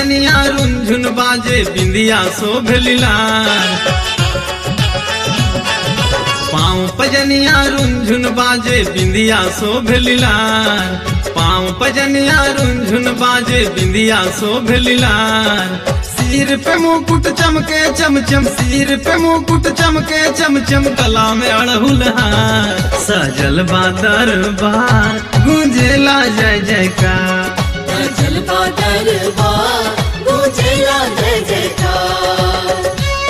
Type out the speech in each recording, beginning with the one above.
पजनिया रुंझुन बाजे बिंदिया शोभलिलार पाँव पजनिया रुंझुन बाजे बिंदिया शोभलिलार पाँव पजनिया रुंझुन बाजे बिंदिया शोभलिलार सिर पे मुकुट चमके चमचम सिर पे मुकुट चमके चमचम गला में अड़हुल हार सजल बा दरबार गूंजेला जय जयकार सजल बा दरबार गूंजेला जय जयकार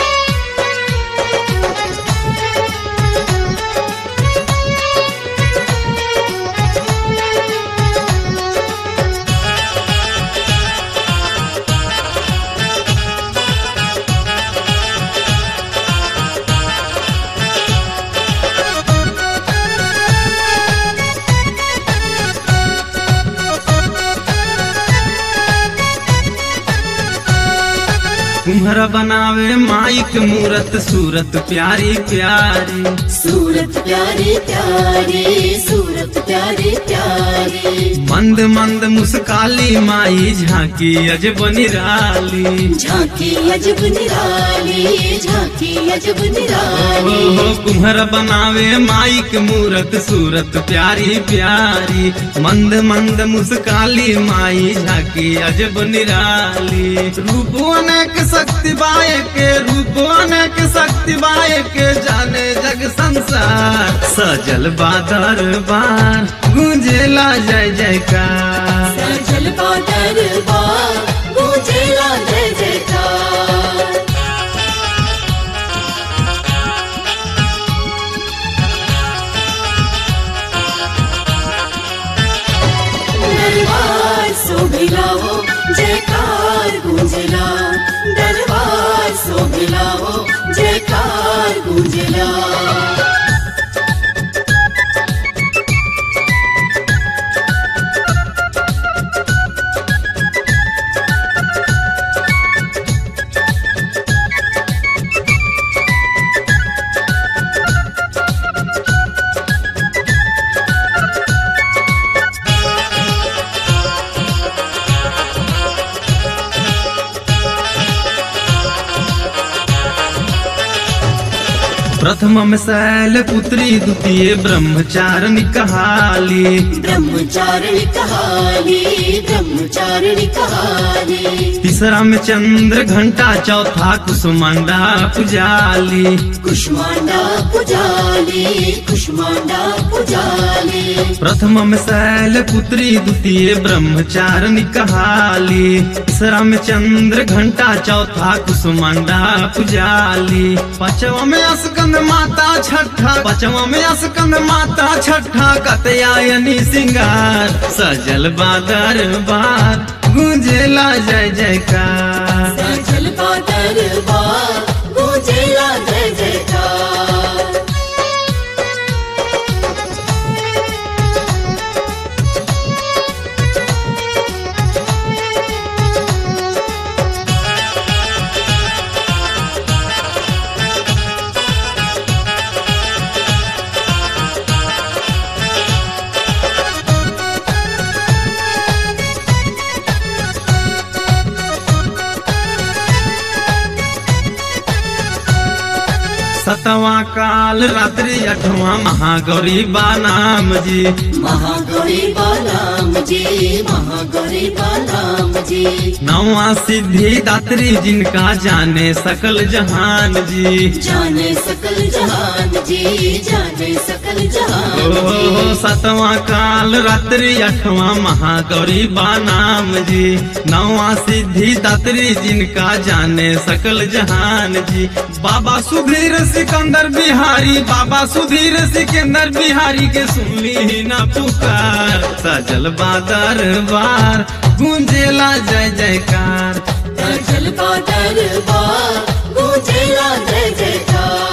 कुम्हरा बनावे माइक मूरत सूरत प्यारी प्यारी सूरत प्यारी प्यारी सूरत प्यारी प्यारी मंद मंद मुस्काली माई झांकी अजब निराली झांकी अजब निराली झांकी अजब ओ निराली हो कुम्हर बनावे माइक मूरत सूरत प्यारी प्यारी मंद मंद मुस्काली माई झांकी अजब निराली रूप अनेक शक्ति बाय के रूप अनेक शक्ति बाय के जाने जग संसार सजल बादर बार गूंजेला जय जयकार सजल बा दरबार गूंजेला जय जयकार दरबार शोभिलाओ जयकार गूंजला दरबार शोभिलाओ जयकार गूंजला प्रथम में शैल पुत्री द्वितीय ब्रह्मचारिणी कहाली ब्रह्मचारिणी कहानी ब्रह्मचारिणी कहानी तीसरा में चंद्र घंटा चौथा कुसुमांडा पुजाली कुष्मांडा पुजाली कुष्मांडा पुजाली प्रथम में शैल पुत्री द्वितीय ब्रह्मचारिणी कहाली तीसरा में चंद्र घंटा चौथा कुसुमांडा पुजाली पांचवा में अस्कंद माता छठा पांचवा में अस्कंद माता छठा कतयायनी सिंगार सजल बादर बार गूंजेला जय जयकार सजल बा दरबार गूंजेला जय जयकार सतवा काल रात्रि अठवा महागौरी बानाम जी महागौरी बालाम जी महागौरी बालाम जी नवा सिद्धि दात्री जिनका जाने सकल जहान जी जाने सकल जहान जी जाने सकल जहान ओ जी सतवा काल रात्रि अठवा महागौरी बानाम जी नवा सिद्धि दात्री जिनका जाने सकल जहान जी बाबा सुधीर सिकंदर बिहारी बाबा सुधीर सिकंदर बिहारी के सुनली ही ना पुकार सजल बादर बार गूंजेला जय जयकार सजल बा दरबार गूंजेला जय जयकार